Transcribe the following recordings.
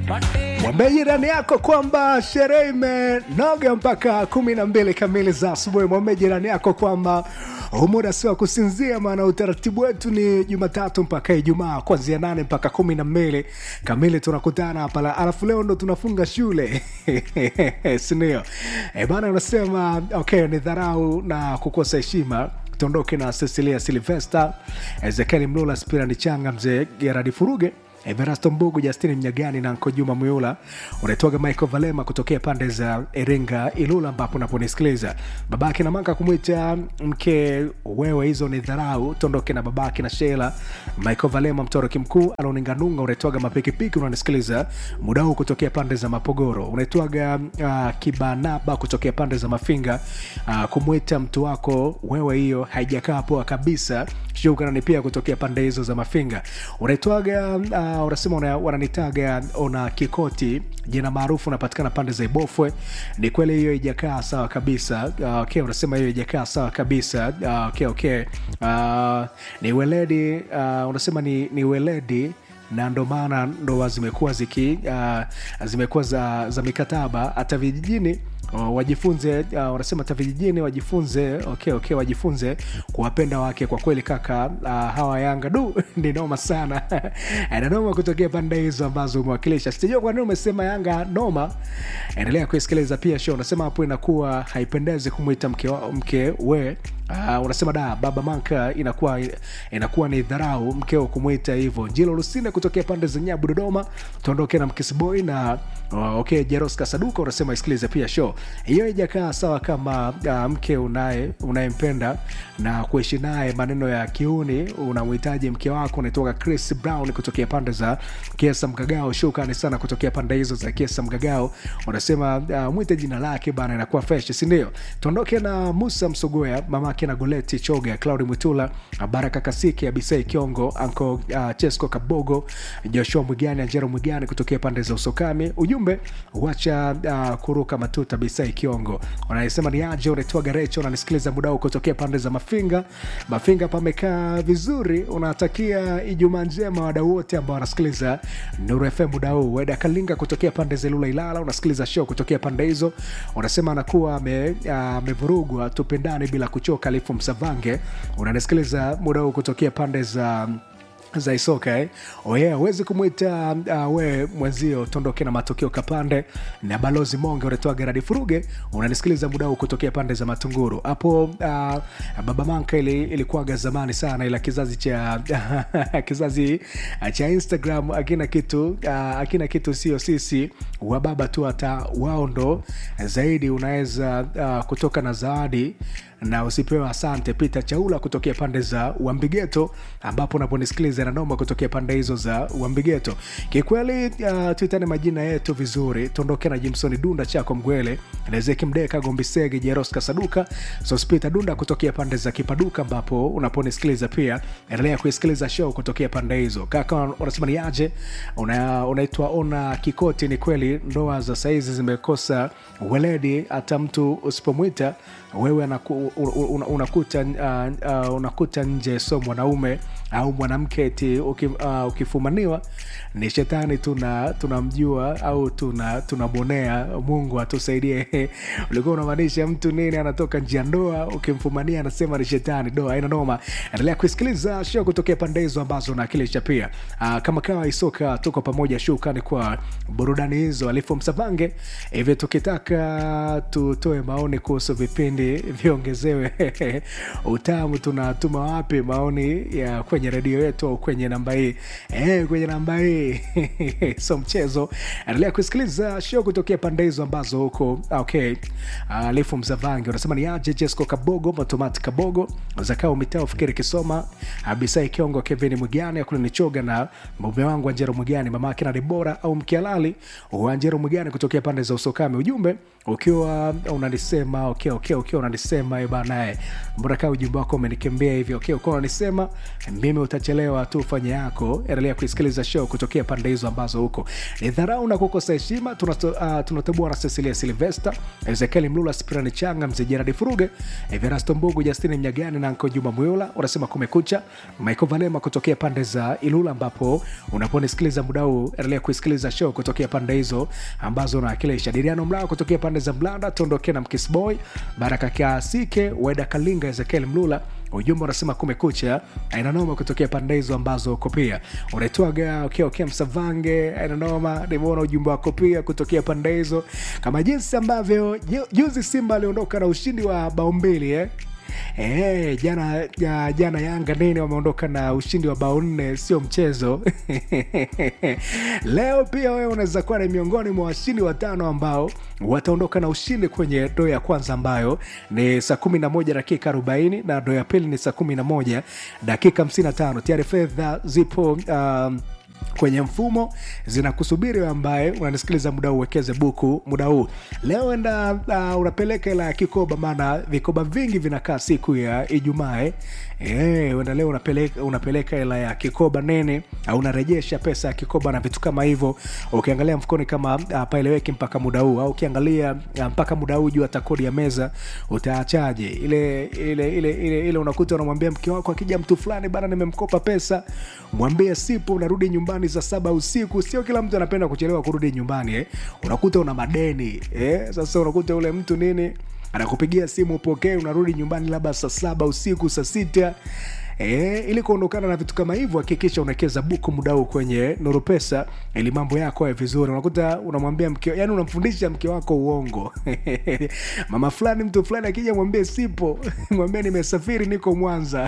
Mwambie jirani yako kwamba sherehe imenoga mpaka kumi na mbili kamili za asubuhi. Mwambie jirani yako kwamba huu muda si wa kusinzia, maana utaratibu wetu ni Jumatatu mpaka Ijumaa, kuanzia nane mpaka kumi na mbili kamili tunakutana hapa, alafu leo ndo tunafunga shule sindio? E bana, unasema okay, ni dharau na kukosa heshima tuondoke na Cecilia Silvester, Ezekiel Mlula, Spirani Changa, mzee Geradi Furuge, Everasto Mbugu, Justini Mnyagani na Nko Juma Muyula. Unaitoga Michael Valema kutokea pande za Iringa, Ilula, ambapo unaponisikiliza babake na maka kumwita mke wewe, hizo ni dharau. Tuondoke na babake na Sheila Michael Valema, mtoroki mkuu Aloninganunga. Unaitwaga Mapikipiki, unanisikiliza muda huu kutokea pande za Mapogoro. Unaitwaga uh, Kibanaba kutokea pande za Mafinga. Uh, kumwita mtu wako wewe, hiyo haijakaa poa kabisa. Shukrani pia kutokea pande hizo za Mafinga. Unaitwaga uh, unasema una, wananitaga ona Kikoti, jina maarufu unapatikana pande za Ibofwe. Ni kweli hiyo haijakaa sawa kabisa. Uh, okay, unasema hiyo haijakaa sawa kabisa. Uh, okay, okay. Uh, ni weledi uh, unasema ni, ni weledi na ndo maana ndoa zimekuwa ziki uh, zimekuwa za, za mikataba hata vijijini uh, wajifunze uh, wanasema hata vijijini wajifunze okay, okay, wajifunze kuwapenda wake kwa kweli kaka uh, hawa Yanga du ni noma sana na noma kutokea pande hizo ambazo umewakilisha. Sijajua kwa nini umesema Yanga noma. Endelea kuisikiliza pia show. Unasema hapo inakuwa haipendezi kumwita mke, wa- mke we Uh, unasema da baba manka inakuwa inakuwa ni dharau mkeo kumwita hivyo. Jilo Lusine kutokea pande za Nyabu Dodoma, tuondoke na Mkisboy na uh, okay, Jeros Kasaduka unasema isikilize pia show hiyo. Ijakaa sawa kama uh, mke unaye unayempenda na kuishi naye maneno ya kiuni, unamhitaji mke wako. Unaitoka Chris Brown kutokea pande za Kiesa Mgagao. Shukrani sana kutokea pande hizo za Kiesa Mgagao, unasema uh, mwite jina lake bana, inakuwa fresh, si ndio? Tuondoke na Musa Msogoya mama mamake na Goleti Choga, Claudi Mwitula, Baraka Kasiki, Abisai Kiongo, Anko uh, Chesco Kabogo, Joshua Mwigani, Anjero Mwigani kutokea pande za Usokami. Ujumbe wacha uh, kuruka matuta, Abisai Kiongo wanasema ni aje, unaitwa Garecho, unanisikiliza muda huu kutokea pande za Mafinga. Mafinga pamekaa vizuri, unatakia Ijumaa njema wadau wote ambao wanasikiliza Nuru FM muda huu. Weda Kalinga kutokea pande za Lula Ilala, unasikiliza show kutokea pande hizo, unasema anakuwa amevurugwa, uh, tupendane bila kuchoka Kalifu Msavange unanisikiliza muda huu kutokea pande za za Isoka eh? Oh yeah, uwezi kumwita uh, we mwenzio tondoke na matokeo kapande na balozi Monge unatoa Geradi Furuge unanisikiliza muda huu kutokea pande za Matunguru hapo. Uh, baba manka ili, ilikuwaga zamani sana, ila kizazi cha kizazi cha Instagram akina kitu uh, akina kitu sio sisi wa baba tu, hata wao ndo zaidi unaweza uh, kutoka na zawadi na usipewe asante. Peter Chaula kutokea pande za Wambigeto, ambapo unaponisikiliza na noma kutokea pande hizo za Wambigeto. Kikweli uh, tuitane majina yetu vizuri, tuondoke na Jimson Dunda chako Mgwele, Nezeki Mdeka, Gombisege, Jeros Kasaduka, Sospita Dunda kutokea pande za Kipaduka, ambapo unaponisikiliza pia endelea kuisikiliza show kutokea pande hizo. Kaka unasema ni aje, una, unaitwa ona Kikoti. Ni kweli ndoa za saizi zimekosa weledi, hata mtu usipomwita wewe anaku, unakuta uh, uh, unakuta nje so mwanaume au mwanamke ti uki, uh, ukifumaniwa ni shetani tuna tunamjua au tuna tunabonea. Mungu atusaidie. Ulikuwa unamaanisha mtu nini? Anatoka njia ndoa, ukimfumania anasema ni shetani. Doa haina noma. Endelea kusikiliza show kutokea pande hizo ambazo naakilisha pia. Uh, kama kawa isoka, tuko pamoja. Shukrani kwa burudani hizo alifu Msavange. Hivi tukitaka tutoe maoni kuhusu vipindi viongezewe utamu, tunatuma wapi maoni ya kwenye redio yetu au kwenye namba hii eh, kwenye namba hii so mchezo. Endelea kusikiliza show kutokea pande hizo ambazo huko okay. Alifu Msavange unasema ni aje Jesco Kabogo, Matomati Kabogo, Zakao Mitao, Fikiri Kisoma, Abisai Kiongo, Kevin Mwigani, Akulinichoga na mume wangu Anjero Mwigani, mamake na Debora au Mkialali Anjero Mwigani kutokea pande za Usokame. Ujumbe ukiwa unanisema okay, okay, ukiwa unanisema Eh, bana eh, mbona kaa ujumbe wako umenikimbia hivyo okay, ukawa unanisema mimi utachelewa tu fanye yako endelea kuisikiliza show kutokea pande hizo ambazo huko ni dharau na kukosa heshima tunato- uh, tunatoboa na cecilia silvester ezekieli mlula spirani changa mzee jeradi furuge everasto mbugu justini mnyagani na nko juma mwiola unasema kumekucha michael valema kutokea pande za ilula ambapo unaponisikiliza muda huu endelea kuisikiliza show kutokea pande hizo ambazo unawakilisha diriano mlao kutokea pande za mlanda tuondokee na mkisboy baraka kasike weda kalinga ezekiel mlula ujumbe unasema kumekucha ainanoma kutokea pande hizo ambazo uko pia unaitwaga okay, okay, msavange ainanoma nimeona ujumbe wako pia kutokea pande hizo kama jinsi ambavyo ju- juzi simba aliondoka na ushindi wa bao mbili eh? Eh, jana ja, jana yanga nini wameondoka na ushindi wa bao nne sio mchezo leo pia wewe unaweza kuwa ni miongoni mwa washindi watano ambao wataondoka na ushindi kwenye doo ya kwanza ambayo ni saa 11 dakika 40 na doo ya pili ni saa 11 dakika 55 tayari fedha zipo um, kwenye mfumo zinakusubiri wewe ambaye unanisikiliza muda huu uwekeze buku muda huu leo enda uh, unapeleka ila ya kikoba maana vikoba vingi vinakaa siku ya ijumaa eh. Eh, uenda leo unapeleka, unapeleka hela ya kikoba nene au unarejesha pesa ya kikoba na vitu kama hivyo ukiangalia mfukoni kama uh, paeleweki mpaka muda huu au ukiangalia uh, mpaka muda huu juu hata kodi ya meza utaachaje ile ile ile ile, ile unakuta unamwambia mke wako akija mtu fulani bana nimemkopa pesa mwambie sipo unarudi nyumbani saa saba usiku sio kila mtu anapenda kuchelewa kurudi nyumbani eh. unakuta una madeni eh. sasa unakuta ule mtu nini anakupigia simu upokee unarudi nyumbani labda saa saba usiku saa sita E, ili kuondokana na vitu kama hivyo hakikisha unawekeza buku muda huu kwenye nuru pesa ili mambo yako yawe vizuri unakuta unamwambia mke yani unamfundisha mke wako uongo mama fulani mtu fulani akija mwambie sipo mwambie nimesafiri niko mwanza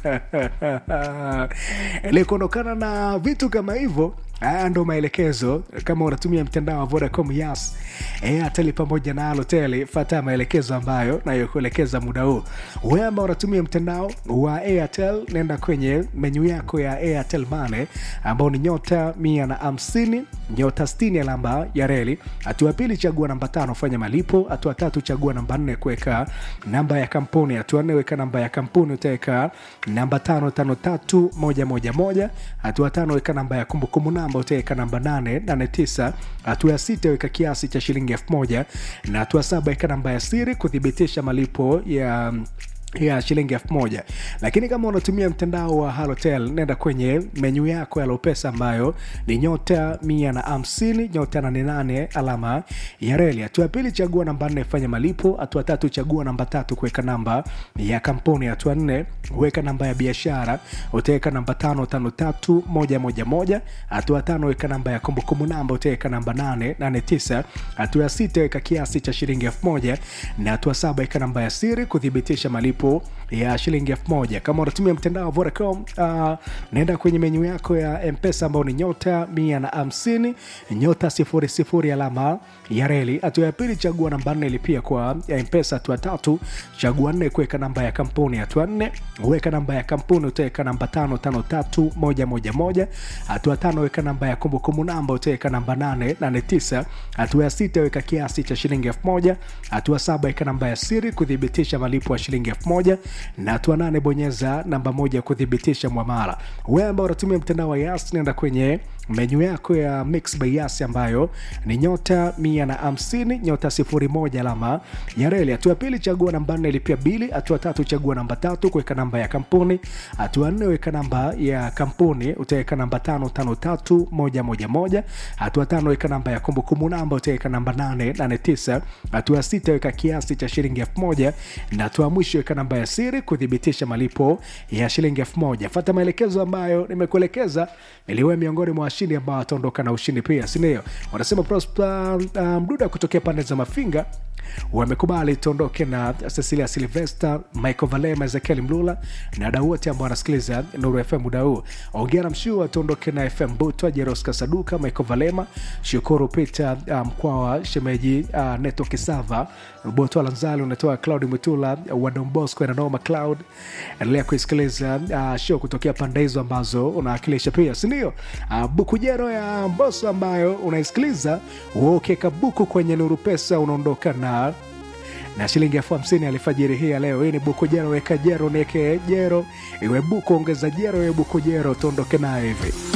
ili kuondokana na vitu kama hivyo haya ndo maelekezo kama unatumia mtandao wa vodacom yas airtel pamoja na alotel fata maelekezo ambayo nayokuelekeza muda huu wewe ambao unatumia mtandao wa airtel nenda kwenye menyu yako ya airtel mane ambao ni nyota mia na hamsini nyota 60 alama ya reli hatua ya pili chagua namba tano fanya malipo hatua tatu chagua namba nne kuweka namba ya kampuni hatua nne weka namba ya kampuni utaweka namba tano tano tatu moja moja moja hatua tano weka namba ya kumbukumbu namba utaweka namba nane nane tisa hatua ya sita weka kiasi cha shilingi elfu moja na hatua saba weka namba ya siri kuthibitisha malipo ya ya shilingi elfu moja lakini kama unatumia mtandao wa halotel nenda kwenye menyu yako ya lopesa ambayo ni nyota mia na hamsini nyota nane nane alama ya reli hatua ya pili chagua namba nne fanya malipo hatua tatu chagua namba tatu kuweka namba ya kampuni hatua nne weka namba ya biashara utaweka namba tano tano tatu moja moja moja hatua tano weka namba ya kumbukumbu namba utaweka namba nane nane tisa hatua ya sita weka kiasi cha shilingi elfu moja na hatua saba weka namba ya siri kuthibitisha malipo ya shilingi elfu moja kama unatumia mtandao wa Vodacom uh, naenda kwenye menyu yako ya mpesa ambao ni nyota mia na hamsini nyota sifuri sifuri alama ya reli hatua ya pili chagua namba nne lipia kwa ya mpesa hatua tatu chagua nne kuweka namba ya kampuni hatua nne weka namba ya kampuni utaweka namba tano tano tatu moja moja moja hatua tano weka namba ya kumbukumbu namba utaweka namba nane nane tisa hatua ya sita weka kiasi cha shilingi elfu moja hatua saba weka namba ya siri kuthibitisha malipo ya shilingi elfu moja na hatua nane bonyeza namba moja kuthibitisha mwamala wewe ambao unatumia mtandao wa yas nenda kwenye menyu yako ya mix by yas ambayo ni nyota mia na hamsini nyota sifuri moja alama ya reli hatua ya pili chagua namba nne lipia bili hatua tatu chagua namba tatu kuweka namba ya kampuni hatua nne weka namba ya kampuni utaweka namba tano tano tatu moja moja moja hatua tano weka namba ya kumbukumbu namba utaweka namba nane nane tisa hatua sita weka kiasi cha shilingi elfu moja na hatua mwisho weka namba ya siri kuthibitisha malipo ya shilingi elfu moja fata maelekezo ambayo nimekuelekeza iliwe miongoni mwa washindi ambao wataondoka na ushindi pia sindio wanasema prosper uh, mduda kutokea pande za mafinga wamekubali tuondoke na cecilia silvester michael valema ezekiel mlula na dau wote ambao wanasikiliza nuru fm muda huu ongera mshua tuondoke na fm butwa jeros kasaduka michael valema shukuru peter uh, mkwawa shemeji uh, neto kisava botwa lanzali unatoa cloud mwitula wadombosco nanoma cloud endelea kuisikiliza uh, show kutokea pande hizo ambazo unawakilisha pia sindio uh, bukujero ya mboso ambayo unaisikiliza uokeka buku kwenye nuru pesa unaondoka na na shilingi elfu hamsini alfajiri hii ya leo hii ni buku jero weka jero nieke jero iwe buku ongeza jero iwe buku jero tuondoke nayo hivi